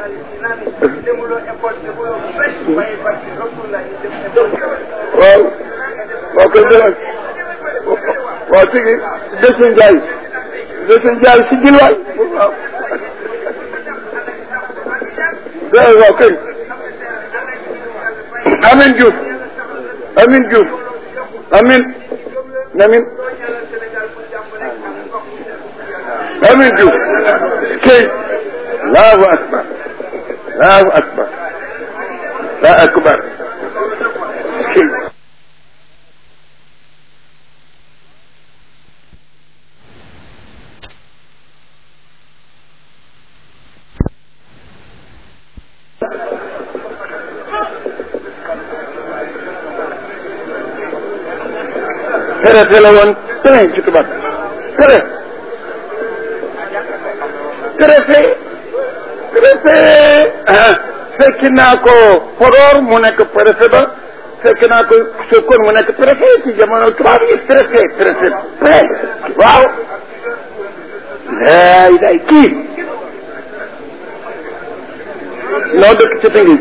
waaw waaw kay jërëjëf waaw tigi Dese Ndiaye Dese Ndiaye si gil waay waaw waaw waaw kay Amin Diouf Amin Diouf Amin Amin Amin Diouf kay Allahu akbar Allahu akbar Allahu akbar kay traité la woon train ci tubaab traité traité traité ah fekk naa ko Podor mu nekk préfet ba fekk naa ko Sokone mu nekk préfet ci jamono tubaab yi traité traité pré waaw laay day kii noo dëkk ci tëngi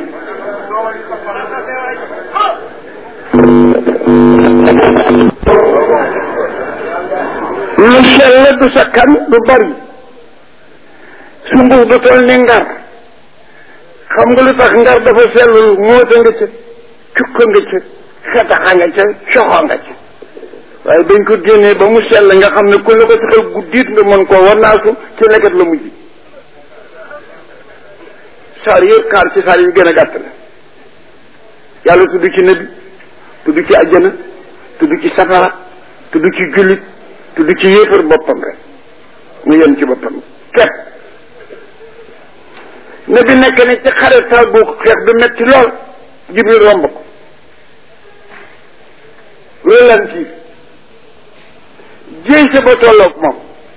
lu sell du sakkan du bari sunguf du toll ni ngar xam nga lu tax ngar dafa sellul moota nga ca cukka nga ca xetaxa nga ca coxo nga ca waaye dañ ko génnee ba mu sell nga xam ne ku la ko taxal guddiit nga mën koo war naasu ci lekkat la mujj saar yëpp xaar ci saar yi gën a gàtt la yàlla tudd ci nabi tudd ci àjjana tudd ci safara tudd ci jullit tudd ci yéefar boppam rek mu yem ci boppam képp ne bi nekk ne ci xare taal bu xeex bi metti lool jibril romb ko relanti jéy sa ba tolloog moom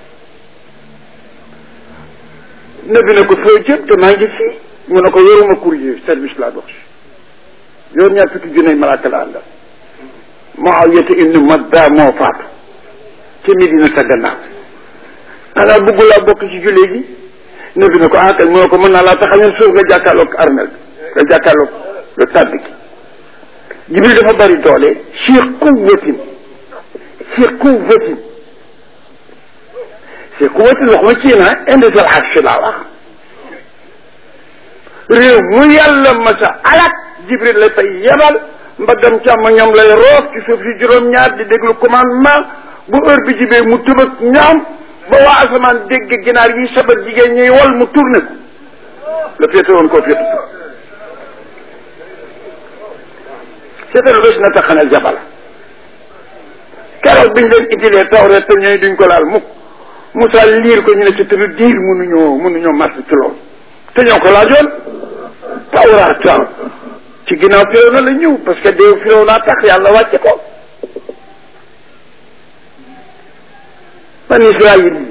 ne bi ne ko foo jëm te maa ngi fii mu ne ko yoruma courrier service laa dox yor ñaar fukki junne malaaka la àndal Muawiyata ibnu Madda moo faatu ci Medina sa gannaaw xanaa bëgg laa bokk ci jullit gi ne bi ne ko ah kay mu ne ko mën naa laa taxañal suuf nga jàkkaarloog armel nga jàkkaarloog lu tàbbi gi Jibril dafa bari doole si quwwatin si quwwatin si quwwatin waxuma ci na indi sal arsh laa wax réew mu yàlla masa alak Jibril la fay yebal mbaggam càmm ñoom lay roof ci suuf si juróom-ñaar di déglu commandement bu heure bi jibee mu tëbëg ñoom ba waa asamaan dégg ginaar yi sabat jigéen ñuy wal mu tourné ko la féete woon koo féete tu seetal bés na taxanal jabala keroog biñ leen indilee tawreet te ñooy duñ ko laal mukk Moussa liir ko ñu ne ci tëdd diir mënuñoo mënuñoo marché ci loolu te ñoo ko laajoon tawraat ci ginnaaw firaw na la ñëw parce que déew firaw naa tax yàlla wàcce ko man Israël yi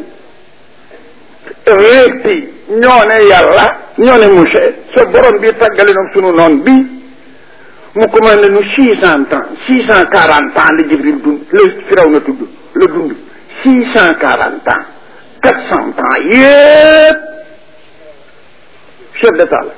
réeti ñoo ne yàlla ñoo ne Moussa sa borom bi tàggale noonu sunu noon bi mu commandé nu six cent ans six cent quarante ans la Jibril dund la firaw na tudd la dund six cent quarante ans quatre cent ans yépp chef d'état la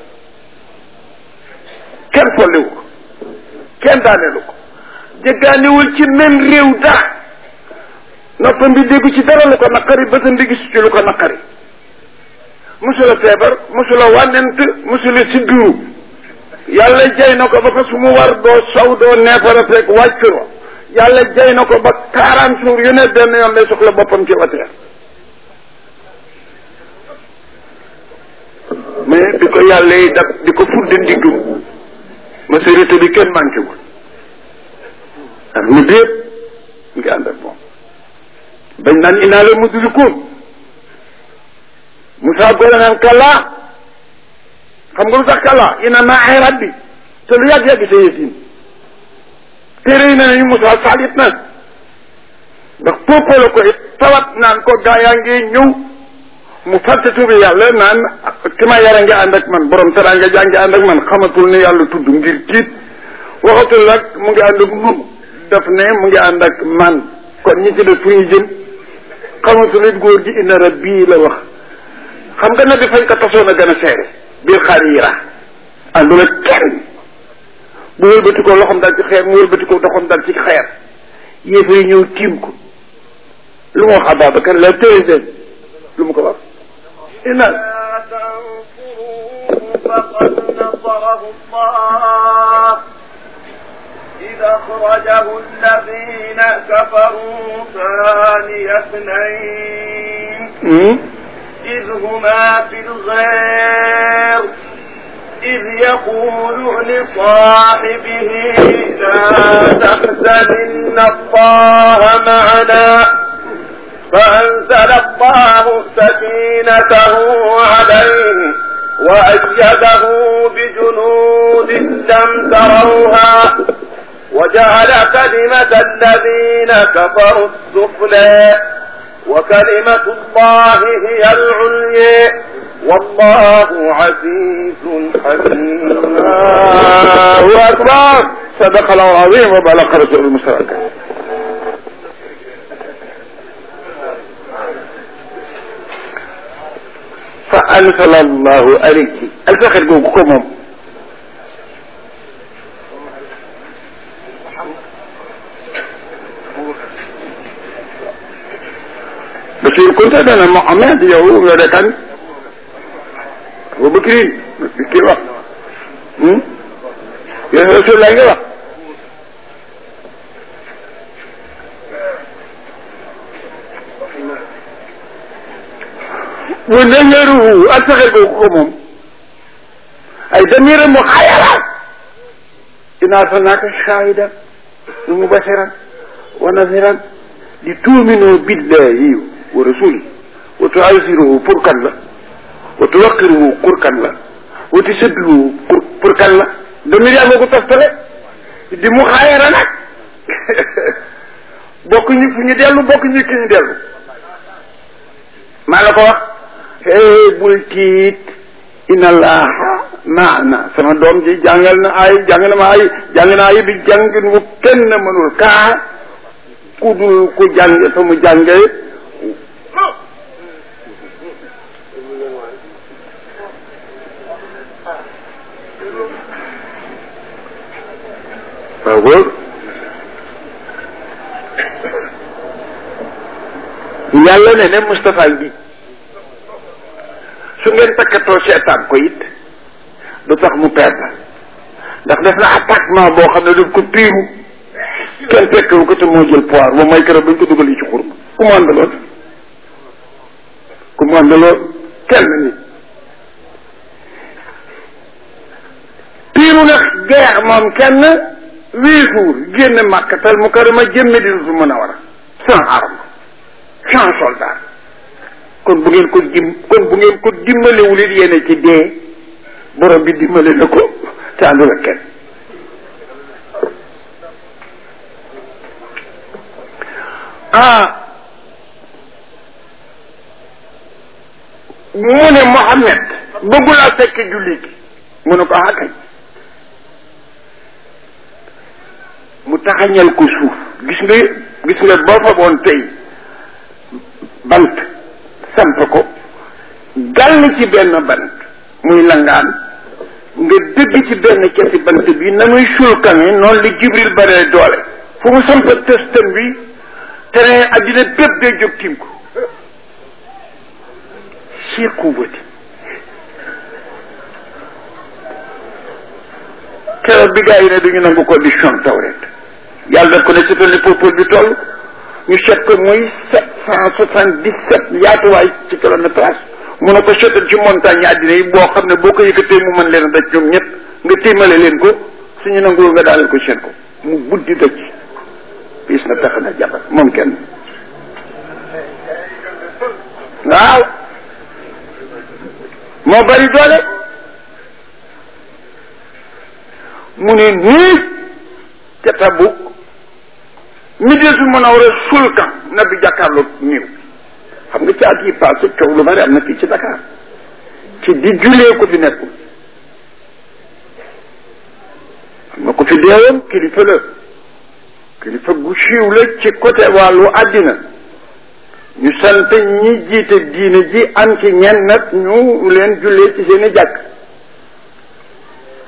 kenn folliwu ko kenn daaneelu ko jéggaaniwul ci même réew dara noppam bi déggu ci dara lu ko naqari bëtam bi gis ci lu ko naqari musula feebar musula wànnent musula siddiru yàlla jay na ko ba ko su mu war doo saw doo neefara fekk wàccuro yàlla jay na ko ba quarante jours yu ne benn yoon lay soxla boppam ci wateer mais bi ko yàlla yi dab di ko fudde ndiggum maturité bi kenn manqué wul ak mu déet ngi ànd ak moom bañ naan inaa la mudrikuun Moussa Gora naan kallaa xam nga lu tax kallaa ina maa rabbi te lu yàgg-yàgg sa yësin téere yi ne nañu Moussa saalit na ndax poopoo la ko it tawat naan ko gaa yaa ngi ñëw mu fàtte tubi yàlla naan ki ma yara ngi ànd ak man borom teraanga jaa ngi ànd ak man xamatul ne yàlla tudd ngir tiit waxatul nag mu ngi ànd ak nun daf ne mu ngi ànd ak man kon ñi ci def fu ñu jëm xamatul it góor gi inna rabbi la wax xam nga ne bi fañ ko tasoon a gën a seere bil xarira àndul ak kenn bu wëlbati ko loxom dal ci xeer mu wëlbati ko doxom dal ci xeer yéefa yi ñëw tiim ko lu mu wax Ababacar la tëye lu mu ko wax ina فقد نصره الله إذ أخرجه الذين كفروا ثاني اثنين إذ هما في الغير إذ يقول لصاحبه لا تحزن إن الله معنا فأنزل الله سكينته عليه وأيده بجنود لم تروها وجعل كلمة الذين كفروا السفلى وكلمة الله هي العليا والله عزيز حكيم الله أكبر صدق الله العظيم وبلغ رسول المشرك fa ansala allahu alayki alfaxet googu ko moom Bachir Kounta dana Mohamed yow nga de kan Abu Bakrin kii wax yow Rasulullah nga wax mu neñeeruhu ak saxel googu ko moom ay damira mu xayalaat inaa arsalnaaka shaahidan wa mubashiran wa naziran li tuuminu billahi wa rasuli wa tuaziruhu pour kan la wa tuwaqiruhu pour kan la wa tusaddiruhu pour pour kan la damir yaa nga ko toftale di mu xaayara nag bokk ñu fu ñu dellu bokk ñu ki ñu dellu maa la ko wax hey bul tiit inna allaha maana sama doom ji jàngal na ay jàng na ma ay jàng na ay bi jàngin wu kenn mënul kaa ku dul ku jàng fa mu jànge waaw góor yàlla ne ne Moustapha bi su ngeen takkatoo seetaan ko it du tax mu perdre ndax def na attaquement boo xam ne daf ko piiru kenn fekkewu ko te moo jël poire ba may keroog bañ ko dugal yi ci xur ku mu àndaloon ku mu àndaloon kenn nit piiru nag guerre moom kenn huit jours génn màkkatal mu karama jëmme dina su mën a war a sans arme sans soldat kon bu ngeen ko dim kon bu ngeen ko dimbalewul it yéene ci dee borom bi dimbale na ko te àndul ak kenn ah mu ne Mohammed bëggul a fekk julli gi mu ne ko ah kañ mu taxañal ko suuf gis nga gis nga boo fa boon tey bant samp ko gàll ci benn bant muy langaan nga dëgg ci benn cati bant bi na muy sulkame noonu li jibril bare doole fu mu samp testam bi terrain addina bépp day jóg tiim ko si quwwati keroog bi gaa yi ne duñu nangu condition tawret yàlla daf ko ne c'est le peuple bi toll ñu seet ko muy sept cent soixante dix sept yaatuwaay ci kilométrage mu ne ko seetal ci montagne àddina yi boo xam ne boo ko yëkkatee mu mën leen a daj ñoom ñëpp nga téemale leen ko suñu nanguwul nga daaneel ko seen ko mu buddi daj piis na tax na jabar moom kenn waaw moo bari doole mu ne nii ca Tabuk Médinatul Munawwara sulkan na bi jàkkaarloog niiw xam nga ci at yi passé coow lu bari am na fii ci Dakar ci di julee ko fi nekkul xam nga ko fi deewoon kilifa la kilifa gu siiw la ci côté wàllu àddina ñu sant ñi jiite diine ji am ci ñenn nag ñu leen jullee ci seen i jàkk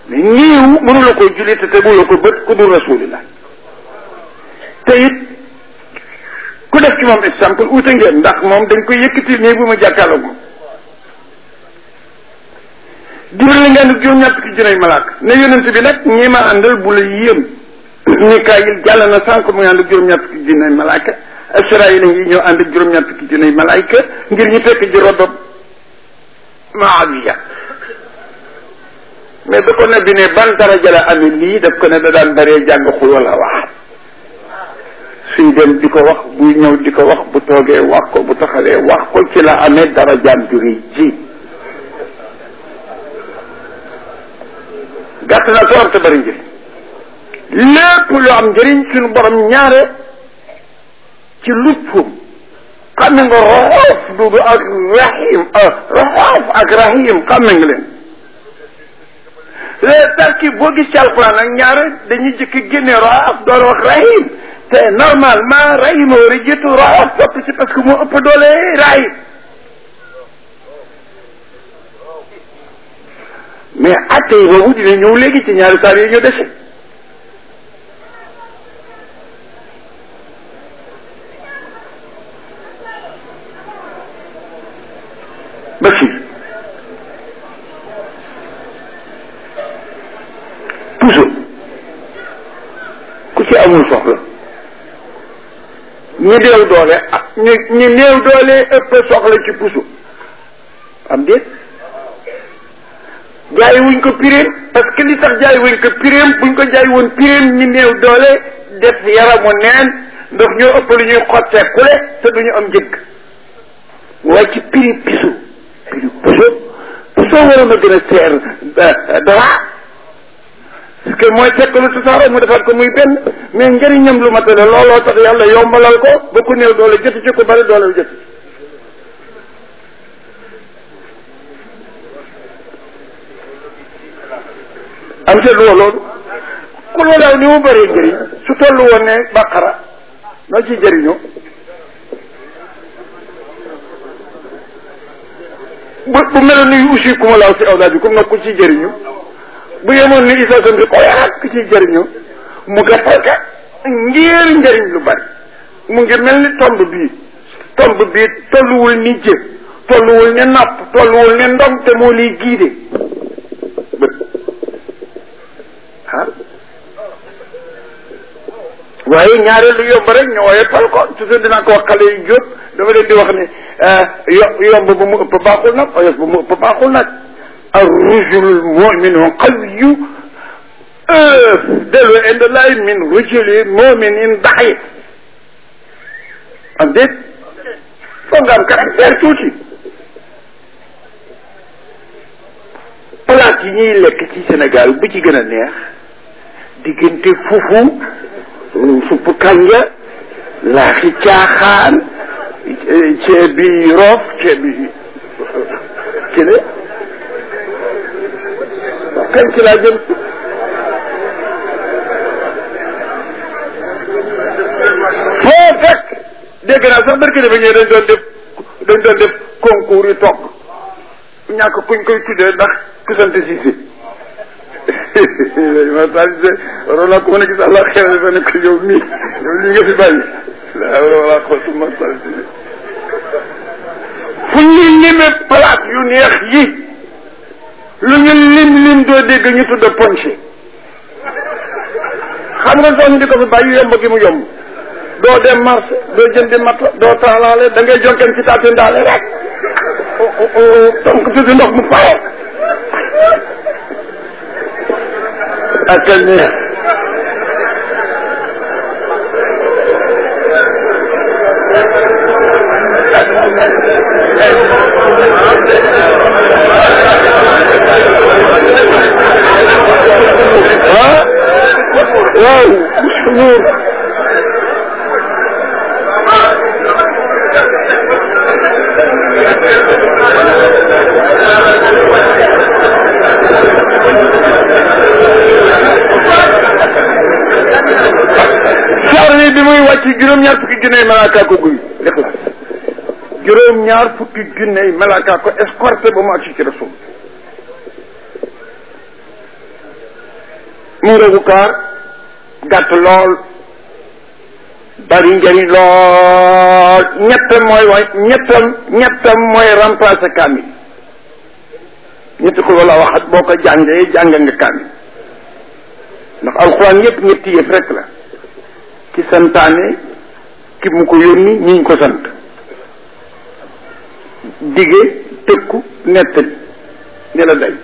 mais niiw mënula ko julli te tegula ko bët ku dul rasulillah te it ku def ci moom exemple uute ngeen ndax moom dañ koy yëkkati nii bu ma jàkkaarloog moom jibril la ngeen juróom ñett ki junay malaaka ne yonent bi nag ñi ma àndal bu la yéem Mikaayil jàll na sànq mu ngi ànd ak juróom ñett ki junay malaaka Israayil ngi ñëw ànd ak juróom ñett ki junay malaaka ngir ñu fekk ji rodob Maawiya mais da ko ne bi ne ban daraja la amee lii daf ko ne da daan baree jàng xul wala wax suy dem di ko wax buy ñëw di ko wax bu toogee wax ko bu taxawee wax ko ci la amee darajaam ju rëy ji gàtt na toor te bari njëriñ lépp lu am njëriñ suñu borom ñaare ci luppum xam nga roxoof dudu ak rahim roxoof ak rahim xam nga leen les tarkib boo gis ci alquran nag ñaare dañuy jëkk génne roxoof door wax rahim te normalement rahim war a jiitu roxoof topp ci parce que moo ëpp doole rahim mais atte yi boobu dina ñëw léegi ci ñaari saar yi ñu dese Bachir puso ku ci amul soxla ñi néew doole ah ñu ñi néew doole ëpp soxla ci puso am déet jaay wuñ ko piréem parce que li tax jaay wuñ ko piréem buñ ko jaay woon piréem ñi néew doole def yaramu neen ndax ñoo ëpp lu ñuy xottee kule te duñu am njëgg waaye ci prix piso prix puso puso waroon a gën a seer dara parce que mooy fekk lu tasaaroo mu defaat ko muy benn mais njëriñam lu matale looloo tax yàlla yombalal ko ba ku néew doole joti ci ko bari doole joti am seetlu woo loolu ku loolaaw ni mu bëree njëriñ su tollu woon ne baqara noo ciy jëriñoo bu bu meloon ni aussi ku ma laaw si awlaad bi comme nag ku ciy jëriñu bu yemoon ni isa sam bi xoyaat ku ciy jëriñu mu gàttal ka ngir njëriñ lu bari mu ngi mel ni tomb bii tomb bii tolluwul ni jë tolluwul ne napp tolluwul ne ndom te moo liy giide bët ah waaye ñaareelu yomb rek ñu wooye pal ko toujours dinaa ko wax xale yu jóob dama leen di wax ne yo yomb ba mu ëpp baaxul nag oyof ba mu ëpp baaxul nag ar rujulul muminu qawiyu delu inde lay min rujuli muminin daxif am déet foog nga am caractère tuuti place yi ñuy lekk ci Sénégal bu ci gën a neex diggante fufu supp kanja laaxi caaxaan ceeb bi roof ceeb bi ci la kañ ci laa jëm foo fekk dégg naa sax barke dafa ñëw dañ doon def dañ doon def concours yi togg ñàkk kuñ koy tuddee ndax ku sant Cissé ma salisé waroon naa ko mën a gis àlla xew dafa ne ko yow mii yow lii nga fi bàyyi laa wala xootu ma salisé fu ñuy lime place yu neex yi lu ñu lim lim doo dégg ñu tudd ponché xam nga soo ñu di ko fi bàyyi yomb gi mu yomb doo dem marché doo jëndi mat doo taalaale da ngay jonken ci taatu ndaale rek donc tudd ndox mu pare ak a neex ah waaw Nour saar wi bi muy wàcc juróom-ñaar fukki junney malaaka ko guy lixlaas juróom-ñaar fukki junney malaaka ko escorté ba mu agsi ci rasul mu ngoogu kaar gàtt lool bari njëriñ lool ñettam mooy way ñettam ñettam mooy remplacer kaamil ñetti ko wala waxat boo ko jàngee jàng nga kaamil ndax alxuraan yëpp ñetti yëf rek la ki santaane ki mu ko yónni ñiñ ko sant dige tëkku nettali ni la day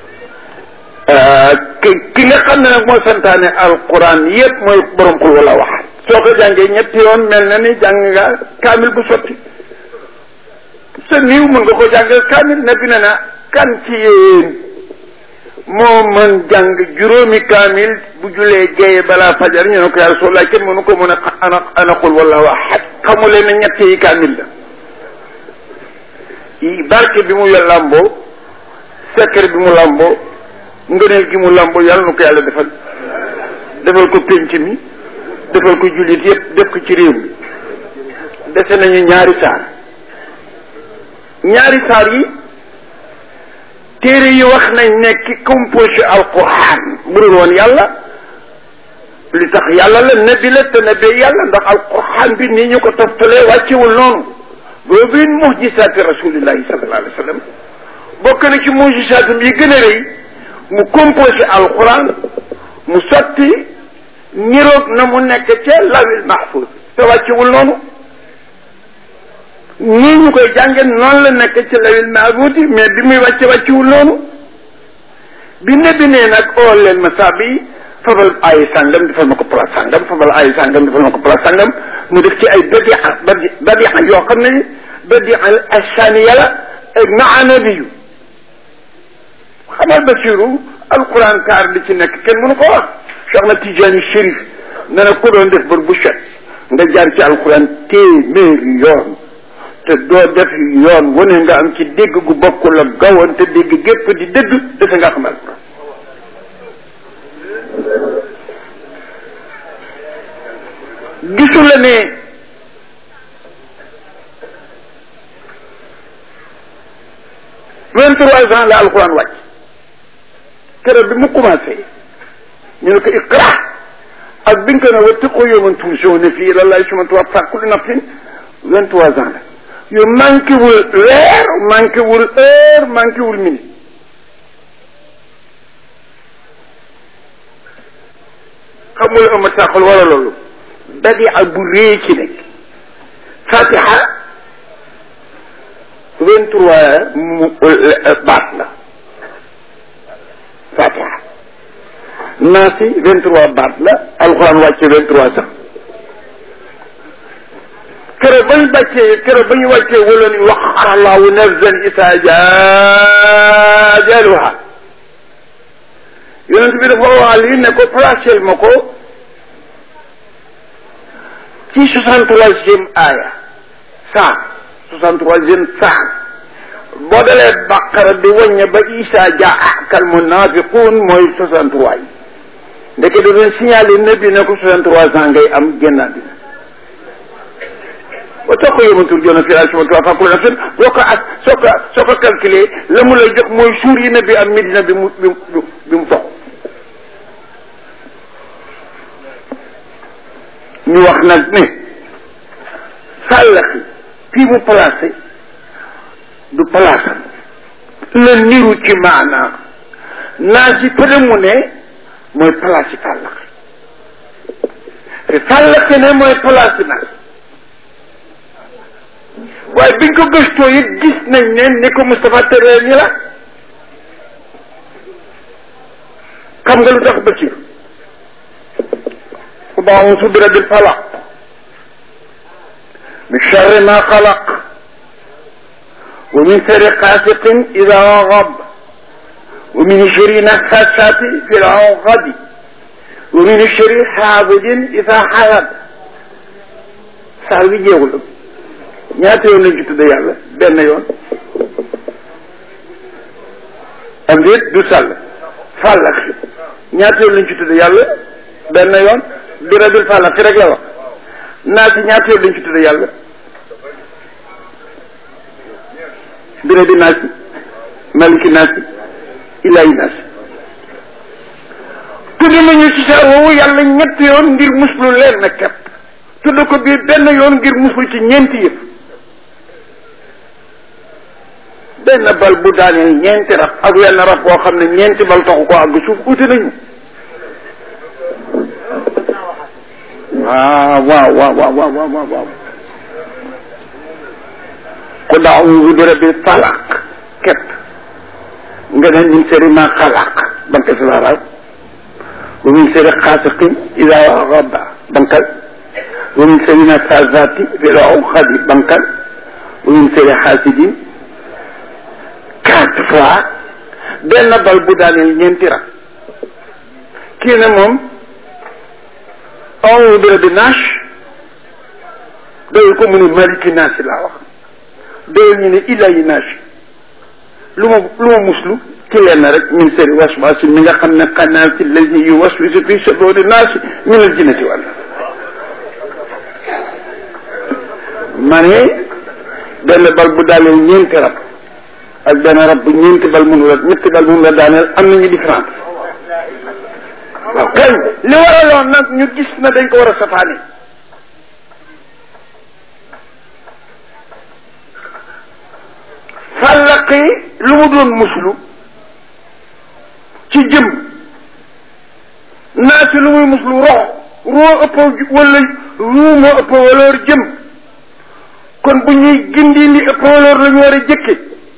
ki ki nga xam ne nag moo santaane alquran yépp mooy borom xul wala waxaat soo ko jàngee ñetti yoon mel na ni jàng nga kaamil bu sotti sa niiw mën nga ko jàngal kaamil ne bi ne na kan ci yéen moo mën jàng juróomi kaamil bu julee géeye balaa fajar ñu ne ko yaa Rasulallah kenn mënu ko mën a ana ana xul wala waxaat xamule ne ñett yi kaamil la barke bi mu làmboo secret bi mu làmboo ngëneel gi mu làmboo yàlla na ko yàlla defal defal ko pénc mi defal ko jullit yépp def ko ci réew mi dese nañu ñaari saar ñaari saar yi téere yi wax nañ ne ki composé alquran bu dul woon yàlla li tax yàlla la nabi la te nabi yàlla ndax alquran bi nii ñu ko toftalee wàccewul noonu boobu it mujisaati rasulillahi sallallahu alayhi wa sallam bokk na ci mujisaatam yi gën a rëy mu composé alquran mu sotti niroog na mu nekk ca lawil mahfuz te wàccewul noonu nii ñu koy jànge noonu la nekk ca lawil mahfuz mais bi muy wàcce wàccewul noonu bi nebi nee nag ool leen ma saabi yi fabal ay sàngam defal ma ko place sàngam fabal ay sàngam defal ma ko place sàngam mu def ci ay badia badi badia yoo xam ne badia asaniya la ak maanabi yu xamal Basiru alquran kaar li ci nekk kenn mënu ko wax Cheikh na Tijaani Chérif ne na ko doon def bër bu set nga jaar ci alquran téeméeri yoon te doo def yoon wane nga am ci dégg gu bokkul ak gawoon te dégg gépp di dëgg defe nga xam alquran gisu la ne vingt trois ans la alquran wàcc keroog bi mu commencé ñu ne ko iqra ak bi nga ko ne wattaqu yawman turja'una fiihi ila llahi summa tuwaffaa kullu nafsin vingt trois ans la yu manqué wul weer manqué wul heure manqué wul minute xamul ama sàqal wala loolu badia bu rëy ci nekk fatiha vingt trois mu baat la fatiha naasi vingt trois baat la alxuraan wàcce vingt trois sax keroog ba ñu bàccee keroog ba ñu wàccee wala ni waxara allahu nafsan isaa jaajaluha yonent bi dafa wax lii ne ko placel ma ko ci soixante troisième aaya saa soixante troisième saa boo dalee baqara di wàññe ba isa jaa akal munafiqun mooy soixante trois yi ndeke da doon signalé ne bi ne ko soixante trois ans ngay am génnaa dina ba soo ko yëmatul joona fi alsima tuwa fakul nafsin soo ko ak soo ko soo ko calculé la mu lay jox mooy suur yi ne bi am medina bi mu bi mu bi mu tox ñu wax nag ne sàllaxi fii mu placé du palaasam la niru ci maanaa naa si pële mu ne mooy place fàllaxi te fàllaxi ne mooy place nag waaye biñ ko gëstoo it gis nañ ne ni ko Moustapha tëree ni la xam nga lu tax Bachir أعوذ برب الفلق من شر ما خلق ومن شر غاسق إذا وغب ومن شر نفاثات في العقد ومن شر حافظ إذا حسد saa wi jeexul ñaata yoon lañ ci tudd yàlla benn yoon am déet du sàll fàllax ñaata yoon lañ ci tudd yàlla benn yoon bi rabil falaq rek la wax naa si ñaata yoon lañ ci tudd yàlla bi rabi naa si maliki naa si ilahi naa si tudd nañu ci saar woowu yàlla ñetti yoon ngir muslu leen na kepp tudd ko biir benn yoon ngir muslu ci ñeenti yëpp benn bal bu daaneel ñeenti rab ak wenn rab boo xam ne ñeenti bal taxu ko àgg suuf uti nañu waaw waaw waaw waaw waaw waaw waaw ku daawuzu bi rabbil falaq képp nga ne min sharri ma xalaq banka si laaraw wa min sharri xaasiqin ida waqaba bankal wa min sharri nafasaati fil uqadi bankal wa min sharri xaasidin quatre fois benn bal bu daaneel ñeenti rak kii ne moom awu bi rabbi naas doyul ko mu ne maliki naas laa wax doyul ñu ne ilayi naas lu ma lu ma muslu ci leen rek min seri waswaasi mi nga xam ne xanaa ci lazi yu waswisu fi suduuri naas min al jinnati wal ma ne benn bal bu daaneel ñeenti rab ak benn rab bu ñeenti bal mënu la ñetti bal mënu la daaneel am nañu différence waaw kañ li waraloon nag ñu gis na dañ ko war a safaani fàllaqi lu mu doon muslu ci jëm naa si lu muy muslu rox roo ëpp wala ruu moo ëpp valeur jëm kon bu ñuy gindi li ëpp valeur la ñu war a jëkke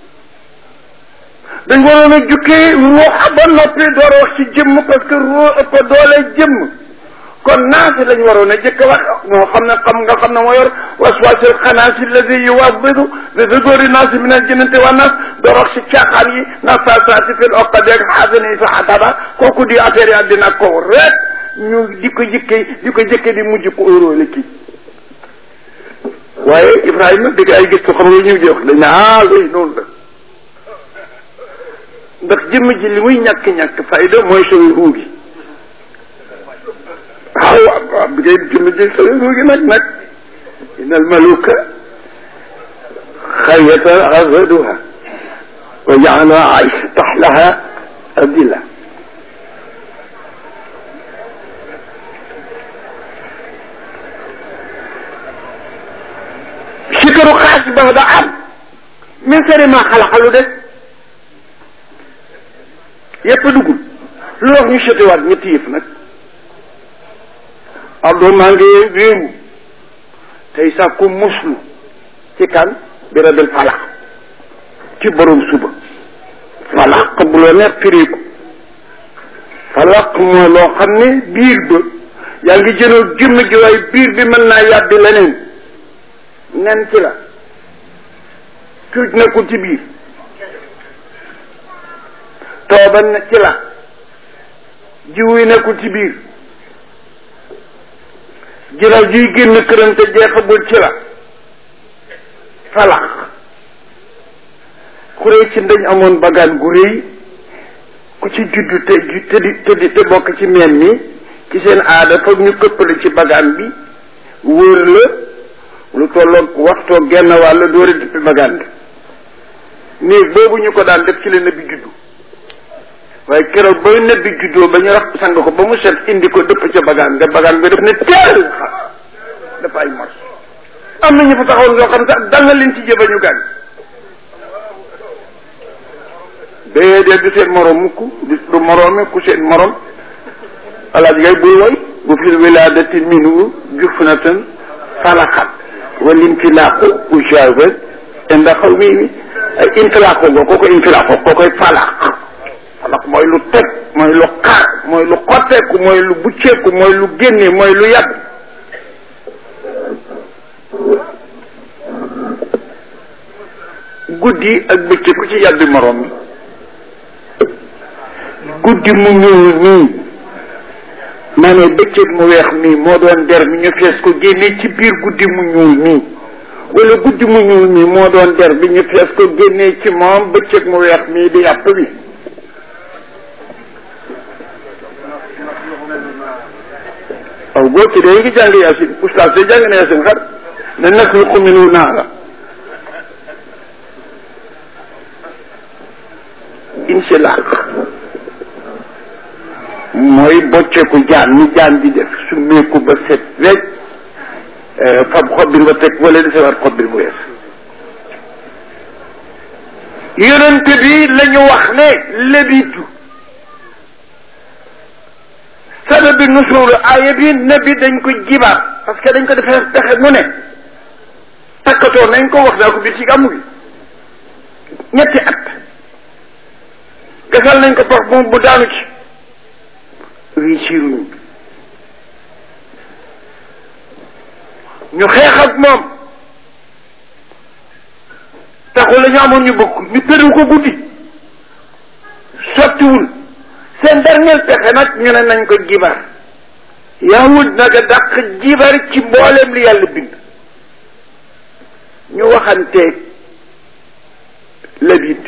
dañ waroon a jukkee ruuxa ba noppi door a wax ci jëmm parce que ruu ëpp doole jëmm kon naasi lañ waroon a jëkk wax moo xam ne xam nga xam ne moo yor waswasil xanaasi lazi yuwasbidu bi suduri naasi min al jinnati wa nas door wax ci caaxaan yi nafasaati fil uqadi ak xaasani yi sa xataba kooku di affaire yi àddina ko rek ñu di ko jëkkee di ko jëkkee di mujj ko óoróole kii waaye Ibrahima di ay gëstu xam nga ñu jox dañ ne ah oui noonu la ndax jëmm ji li muy ñàkk-ñàkk fayda mooy sooy ruu gi waaw waaw bi ngay jëmm ji sooy ruu gi nag nag inal maluka xayyata azaduha wa jaala aisha taxlaha adila sikaru xaas ba da am min sari ma xalaxalu des yépp duggul lu wax ñu setewaat ñetti yëf nag ardo maa ngi réewu tey sàkku muslu ci kan bi rabil falaq ci borom suba falaq bu loo neex firiku falaq mooy loo xam ne biir ba yaa ngi jënoo jëmm gi waaye biir bi mën naa yàbbi leneen nen ci la cuuj nekkul ci biir tooba ne ci la jiw yi nekkul ci biir jiraw jiy génn këram te jeexagul ci la falax xuree ci ndañ amoon bagaan gu réy ku ci juddu te te di te di te bokk ci meen mi ci seen aada foog ñu këppale ci bagaan bi wóor la lu tolloog waxtoo genn wàll door a dippi bagaan bi néeg boobu ñu ko daan def ci la nëbbi juddu waaye keroog ba nebbi juddoo ba ñu rax sang ko ba mu set indi ko dëpp ca bagaan nga bagaan bi def ne teel dafa ay mos am na ñu fa taxawoon yoo xam sax dal na leen ci jëba ñu gaañ déedéet du seen morom mukk du du moroomi ku seen morom alaaj ngay buy woy bu fil wiladati minu jufnatan falaxat wal intilaaqu ujawaz inda xaw mi mi ay intilaaqu go ko ko intilaaqu ko koy falaq falaq mooy lu teg mooy lu xaar mooy lu xotteeku mooy lu bucceeku mooy lu génne mooy lu yàgg guddi ak bëccëg ku ci yàbbi moroom mi guddi mu ñuul nii maa ne bëccëg mu weex mii moo doon der mi ñu fees ko génne ci biir guddi mu ñuul nii wala guddi mu ñuul mii moo doon der bi ñu fees ko génne ci moom bëccëg mu weex mii di yàpp bi aw boo ci dee ngi jàng yaasin oustaz de jàng na yaasin xar ne naxluqu minu naara insilaq mooy mooy bocceeku jaan ni jaan di def su meeku ba set wecc fab xobbir ba teg wala desewaat xobbir bu wees yonent bi la ñu wax ne lebitu sababi nusuulu aaya bi nabi dañ ko jibaat parce que dañ ko defee pexe nu ne takkatoo nañ ko wax naa ko biir ci gàmmu gi ñetti at gasal nañ ko pax moom bu daanu ci réussiruñu ñu xeex ak moom taxul la ñu amoon ñu bëgg ñu tëriw ko guddi sottiwul seen dernier pexe nag ñu ne nañ ko jibar yahud nag a dàq jibar ci mboolem li yàlla bind ñu waxanteeg labid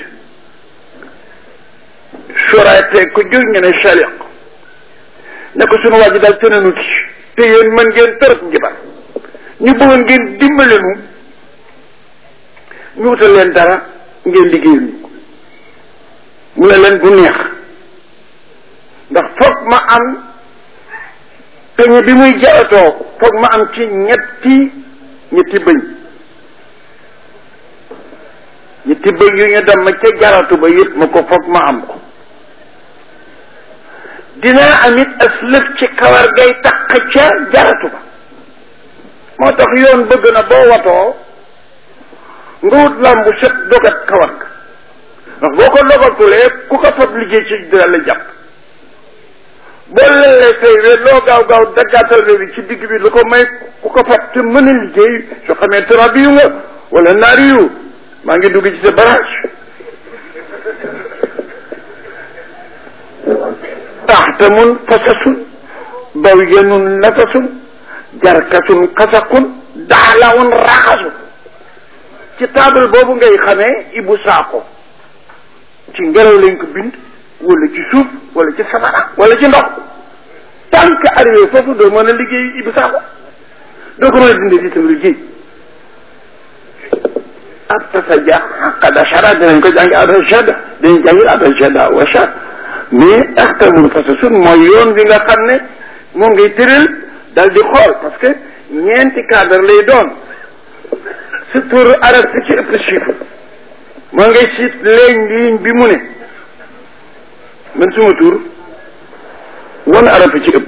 surateeg ko jur ñu ne chaliq ne ko sunu waa ji daal tënanu ci te yéen mën ngeen tërëb njibar ñu bëggoon ngeen dimbale nu ñu wutal leen dara ngeen liggéeyal ñu ko mu ne leen bu neex ndax foog ma am peñe bi muy jaratoo foog ma am ci ñetti ñetti bëñ ñetti bëñ yu ñu dem ma ca jaratu ba yëpp ma ko foog ma am ko dinaa amit as lëf ci kawar gay taq ca jaratu ba moo tax yoon bëgg na boo watoo nga wut làmbu set dogat kawar ga ndax boo ko dogatulee ku ko fab liggéey ci dina la jàpp boo lelee say we loo gaaw gaaw daggaatal we bi ci digg bi lu ko may ku ko fab te mën a liggéey soo xamee turabi yu nga wala naari yu maa ngi dugg ci sa barage taxtamun fasasun bawyanun nafasun jarkasun kasakun daalawun raxasu ci table boobu ngay xamee ibu saako ci ngelaw lañ ko bind wala ci suuf wala ci safara wala ci ndox tant que arrivé foofu doo mën a liggéey ibu saako doo ko mën a dindi itam liggéey ab tasaja qad ashara dinañ ko jàngi adashada dinañ jàngi adashada washad mais axtamul fasasun mooy yoon bi nga xam ne moom ngay tëral dal di xool parce que ñeenti cadre lay doon sa tur arab si ci ëpp chiffre moo ngay siit léegi ligne bi mu ne man suma tur wan arab ci ëpp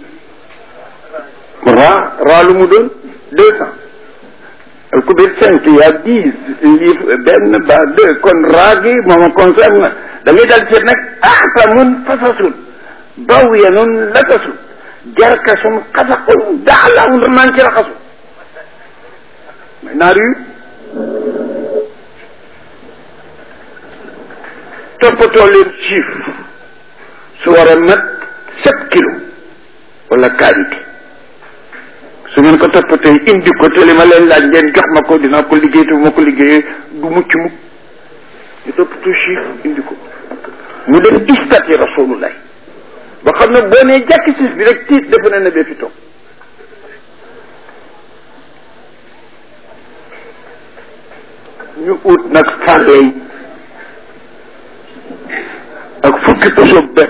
raa raa lu mu doon deux cent alkubir cinq y a dix livre benn ba deux kon raa gi mooma concerne da ngay dal seet nag axtamun fasasun bawyanun latasun jarkasun xasaqun daxlawun maan ci raxasu may naar yu toppatoo leen chiffre su war a mat sept kilos wala qualité su ngeen ko toppatee indi ko te li ma leen laaj ngeen jox ma ko dinaa ko liggéey te bu ma ko liggéeyee du mucc mukk ñu toppatoo chiffre indi ko mu def istati rasulullah ba xam ne boo nee jàkk siis bi rek tiit defe na ne bee fi toog ñu ut nag fàlle yi ak fukki poso benn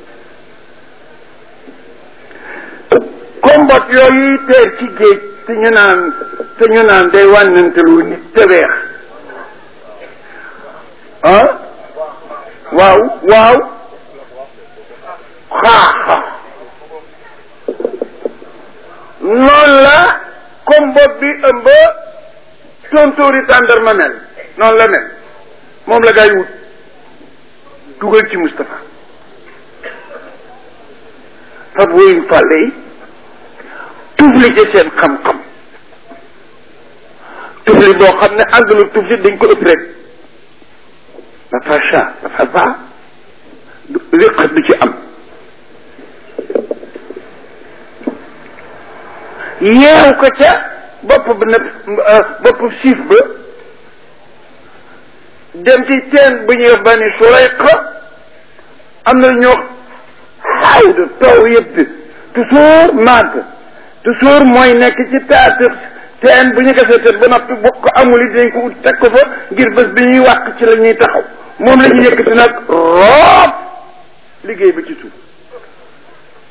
combat yooyu teer ci géej te ñu naan te ñu naan day wànnantelu nit te weex ah waaw waaw xaaxa noonu la combat bi ëmb tontóori tàndarma mel noonu la mel moom la gaa yi wut dugal ci Moustapha fab woyuñ fàlle yi tufli ci seen xam-xam tufli boo xam ne àngalu tufli dañ ko ëpp rek dafa cha dafa baax riqat du ci am yeew ko ca bopp ba ne bopp siif ba dem ci teen bu ñuy wax bani Surayqa am na ñoo xawd taw yëpp toujours màgg toujours mooy nekk ci taatu teen bu ñu gasee teen ba noppi bokk ko amul it dañ ko ut teg ko fa ngir bés bi ñuy wàq ci la ñuy taxaw moom la ñuy yëkkati nag roob liggéey ba ci suuf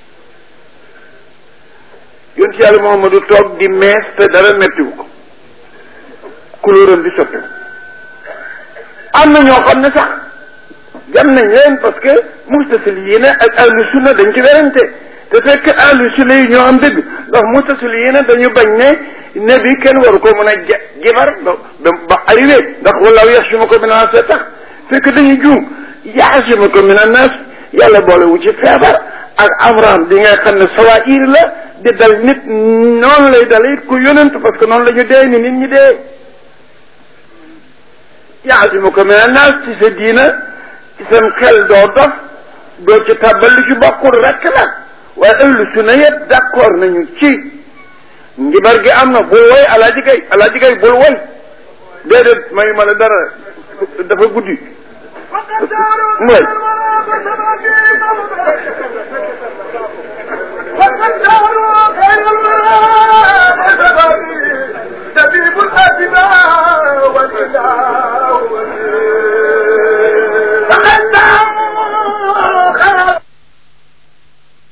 yonent yàlla Muhammadu toog di mees te dara mettiwu ko couleuram di soppi am na ñoo xam ne sax jam nañ leen parce que mustasiliina ak ahlu sunna dañ ci werante te fekk ahlu sunna yi ñoo am dëgg ndax mustasiliina dañu bañ ne nabi kenn waru ko mën a ja jibar ba ba arrivé ndax wallaahu yaxsimuka mina naas tax fekk dañu juum yaxsimuka mina naas yàlla boole wu ci feebar ak amram bi nga xam ne sawair la di dal nit noonu lay dal it ku yonent parce que noonu la ñu dee ni nit ñi dee yaxsimuka mina naas ci sa diina ci seen xel doo dof doo ci tàbbal lu ci bokkul rek la waaye ahlu sunna yëpp d'accord nañu ci njibar gi am na bul woy alaaji gay alaaji gay bul woy déedéet may ma la dara dafa guddi mooy طبيب الأدباء والإله